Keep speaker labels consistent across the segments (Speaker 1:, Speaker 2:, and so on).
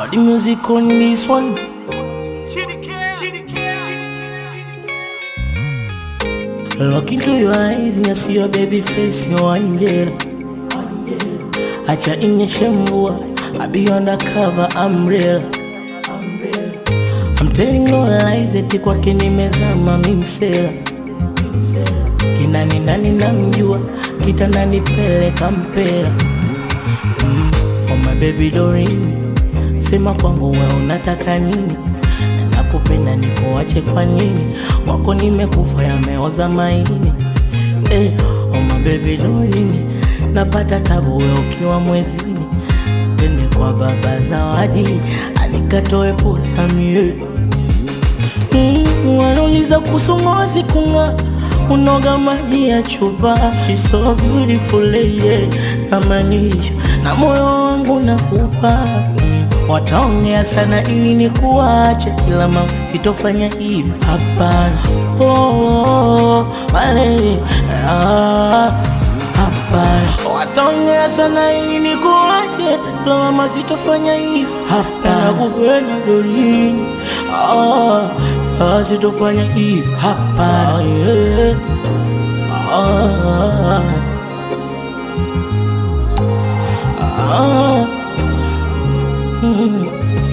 Speaker 1: All the music on this one. Look into your eyes and you see your baby face, your angel. Acha inyeshe mvua, I be undercover, I'm real. I'm telling no lies, eti kwake nimezama mimsela. Kinani nani namjua, kitandani peleka mpela. Mm, oh my baby Doreen, sema kwangu we unataka nini? Nakupenda nikuache kwa nini? Wako nimekufa yameoza maini. Eh, oh my baby Doreen, napata tabu we ukiwa mwezini. Twende kwa baba Zawadi, anikatoe posa mie Mm, wanauliza kuhusu ngozi kung'aa, unoga maji ya chupa. She's so beautiful lady, namaanisha na moyo wangu nakupa. Mm, wataongea sana ili nikuache, ila mama sitofanya hivi, hapana. Oh, oh, oh, malele, ah, hapana. Wataongea sana ili nikuache, ila mama sitofanya hivi, hapana. Nakupenda Doreen, ah, ah, sitofanya hivi, hapana. Yeah. Ah, ah, mm.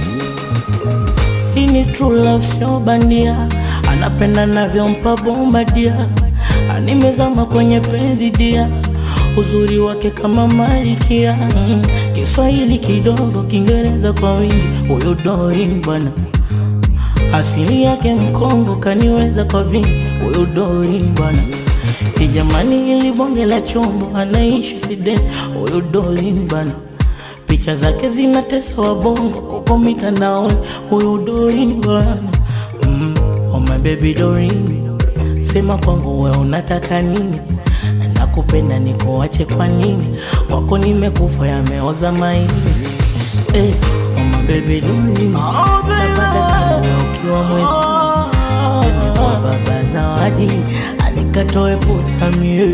Speaker 1: Hii ni true love, sio bandia, anapenda navyompa bomba dia, animezama kwenye penzi dia, uzuri wake kama malikia, mm. Kiswahili kidogo, Kiingereza kwa wingi, huyu Doreen bwana asili yake Mkongo, kaniweza kwa vingi, huyu Doreen bwana. Hii jamani, ili bonge la chombo, anaishi Sweden, huyu Doreen bwana. Picha zake zinatesa wabongo uko mitandaoni, huyu Doreen bwana. Mm, oh my baby Doreen, sema kwangu we unataka nini? Nakupenda nikuache kwa nini? Wako nimekufa yameoza maini. Eh, oh my baby Doreen, napata tabu we ukiwa mwezi Twende kwa baba Zawadi, anikatoe posa mie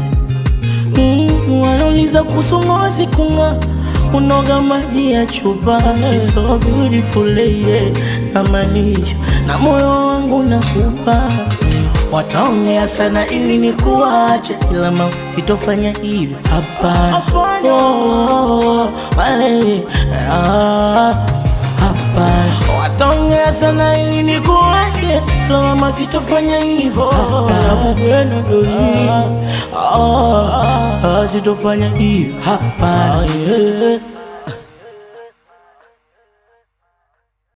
Speaker 1: Mm, wanauliza kuhusu ngozi kung'aa, unoga maji ya chupa. She's so beautiful lady, namaanisha na moyo wangu nakupa. Mm, Wataongea sana ili nikuache, ila mama sitofanya hivi, hapana. Oh, oh, oh, malele, ah, hapana. Wataongea sana ili nikuache, ila mama sitofanya hivyo, nakupenda Doreen, ah, ah, sitofanya hivi, hapana. yeah.